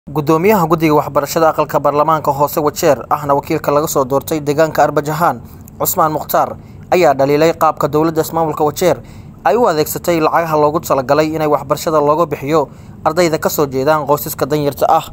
gudoomiyaha guddiga waxbarashada aqalka baarlamaanka hoose wajeer ahna wakiilka laga soo doortay deegaanka arbajahaan cusmaan mukhtaar ayaa dhaliilay qaabka dowladda ismaamulka wajeer ay u adeegsatay lacagaha loogu talagalay inay waxbarashada looga bixiyo ardayda kasoo jeedaan qoysaska danyarta ah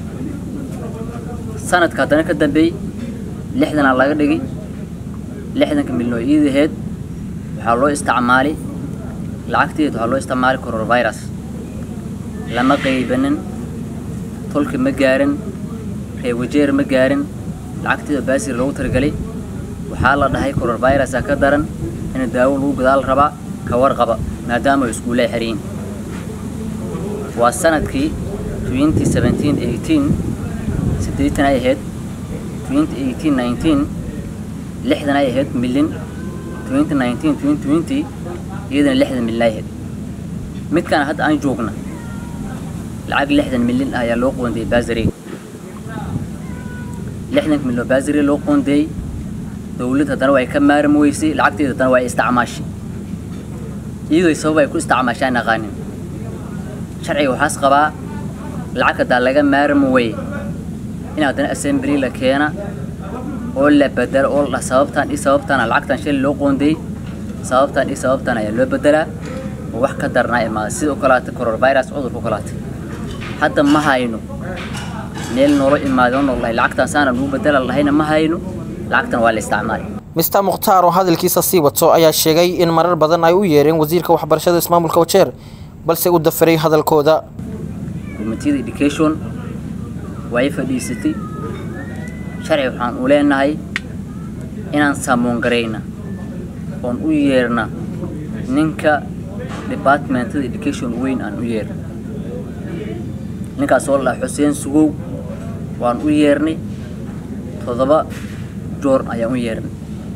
sanadka haddana ka dambeeyey lixdanaa laga dhigay lixdanka milyan oo iidaheed waxaa loo isticmaalay lacagteed waxaa loo isticmaalay coronavirus lama qaybanin tolka ma gaarin reer wajeer ma gaarin lacagteeda baasir loogu talagalay waxaa la dhahay coronavirusa ka daran in daawo lagu gadaal rabaa ka warqaba maadaama ay iskuullaha xiriyin waa sanadkii twenty seventeen eighteen siddeetan ay ahayd twenty eighteen nineteen lixdan ay ahayd milyan twenty nineteen twenty twenty iyadana lixdan milyan ay ahayd midkaan hadda aan joogna lacag lixdan milyan ah ayaa loo qoondeeyey baasari lixdanka milyan oo baasari loo qoondeeyey dowlad haddana waa ay ka maarmi weysay lacagteeda haddana waa ay isticmaashay iyadoo sabab ay ku isticmaashaan aqaanin sharciga waxaas qabaa lacag haddaa laga maarmi weye in haddana assembly la keena oo la bedelo oo la sababtaan iyo sababtaana lacagtan shalay loo qoondeeyey sababtaan iyo sababtaan ayaa loo bedelaa oo wax ka darnaa imaada sida u kalaata coronavirus cudurka u kalaata hadda ma hayno meel noola imaado noolahay lacagtan saana lagu bedela lahayna ma hayno lacagtan waa la isticmaalay mister mukhtaar oo hadalkiisa sii wato ayaa sheegay in marar badan ay u yeereen wasiirka waxbarashada ismaamulka wajeer balse u dafiray hadalkooda komitiyada education way fadhiisatay sharci waxaan u leenahay inaan saamoon garayna oon u yeerna ninka departmentada education weyn aan u yeerna ninkaas oo la dhaha xuseen sugow waan u yeernay toddoba joor ayaan u yeernay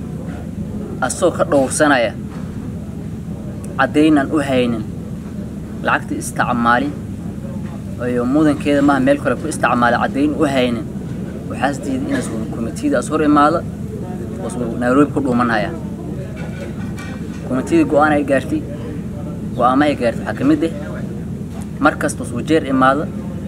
asagoo ka dhowrsanaya caddaynaan u haynin lacagta isticmaali iyo mudankeeda maaha meel kale ku isticmaala caddayn u haynin waxaas diiday inaas komitiyadaas hor imaado oos nairobi ku dhuumanaya komitiyada go-aan ay gaartay go-aama ay gaartay waxaa ka mid ah mar kastoos wajeer imaado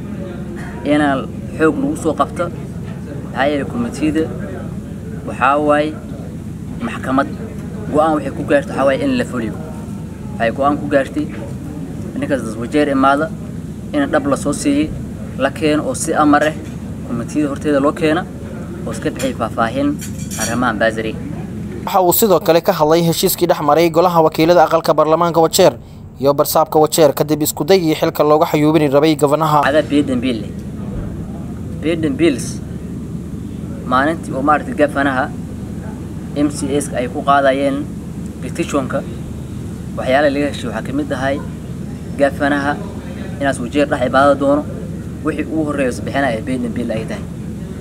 inaan xoog lagu soo qabto maxaa yeelay komitiyada waxaa waaye maxkamad go-aan waxay ku gaartay waxaa waaye in la fuliyo waxay go-aan ku gaartay ninkaas wajeer imaada in dhab la soo siiyey la keeno oo si amar ah komitiyada horteeda loo keena oo iska bixiyay faahfaahin arrimahan baasari waxa uu sidoo kale ka hadlay heshiiskii dhex maray golaha wakiilada aqalka baarlamaanka wajeer iyo barsaabka wajeer kadib iskudaygii xilka looga xayuubini rabay gabanaha ada beeden biil leh beeden biils maalintii oo maaragtay gafanaha m c s ay ku qaadayeen petitionka waxyaalaha laga heshiy waxaa ka mid ahay gafanaha inaas wajeer dhex ibaada doono wixii ugu horreeya isbixinaya beeden biil ay tahay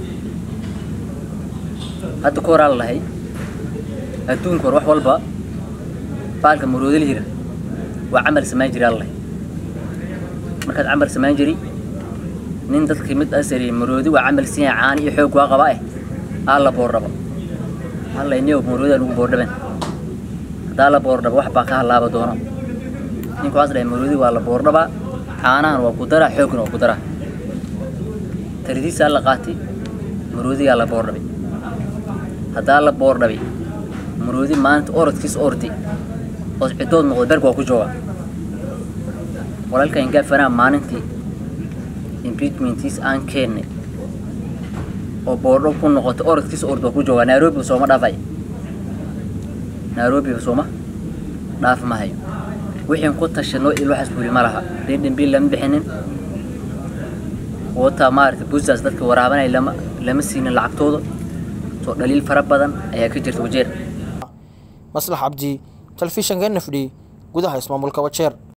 hadda ka horaa la lahay adduunka hor wax walba baalka maroodil hira waa camal samayn jiray allahay markaad camal samayn jiri nin dadka mid asari maroodi waa camal sinya caani iyo xoog waa qaba eh aa la boordhaba allay niyow maroodi lagu boordhaben haddaa la boordhaba wax baa ka halaaba doono ninku waxaas dhahay maroodi waa la boordhabaa caanahan waa ku daraa xoogna waa ku daraa taridiisaa la qaatay maroodigaa la boordhabay haddaa la boordhabay maroodi maalinta orodkiisa ortay oo ciddood noqdo berg waa ku jooga walaalkan gaafanaha maalintii impeachmentiis aan keennay oo boordho ku noqotay orodkiisa ord waa ku jooga nairobi sooma dhaafay nairobi sooma dhaaf ma hayo wixiin ku tashanoo il waxaas buri ma laha dendhen biil lama bixinin wota maaragtay busaas dadka waraabanaya lama lama siinin lacagtooda soo dhaliil fara badan ayaa ka jirta wajeer maslax cabdi telefishanka n f d gudaha ismaamulka wajeer